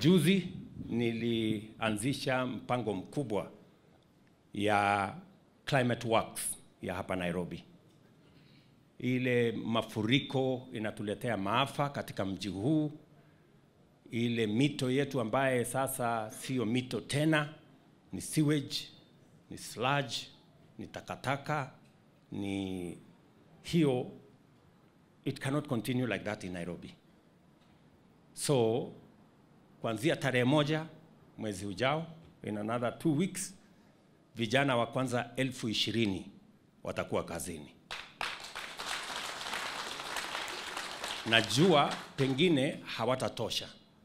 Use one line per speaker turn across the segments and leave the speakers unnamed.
Juzi nilianzisha mpango mkubwa ya climate works ya hapa Nairobi. Ile mafuriko inatuletea maafa katika mji huu, ile mito yetu ambaye sasa sio mito tena, ni sewage, ni sludge, ni takataka, ni hiyo, it cannot continue like that in Nairobi. So kuanzia tarehe moja mwezi ujao, in another two weeks, vijana wa kwanza elfu ishirini watakuwa kazini. Najua pengine hawatatosha,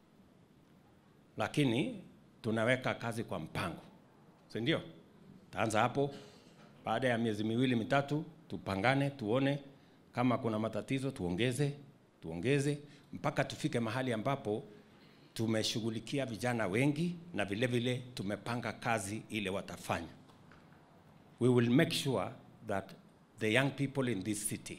lakini tunaweka kazi kwa mpango, si ndio? Taanza hapo, baada ya miezi miwili mitatu, tupangane, tuone kama kuna matatizo, tuongeze tuongeze mpaka tufike mahali ambapo tumeshughulikia vijana wengi na vile vile tumepanga kazi ile watafanya. We will make sure that the young people in this city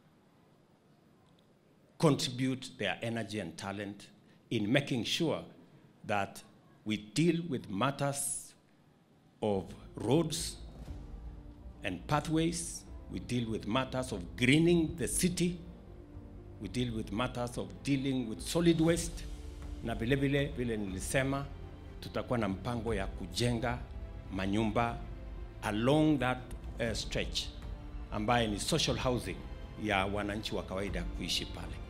contribute their energy and talent in making sure that we deal with matters of roads and pathways, we deal with matters of greening the city, we deal with matters of dealing with solid waste, na vile vile vile nilisema tutakuwa na mpango ya kujenga manyumba along that uh, stretch ambaye ni social housing ya wananchi wa kawaida kuishi pale.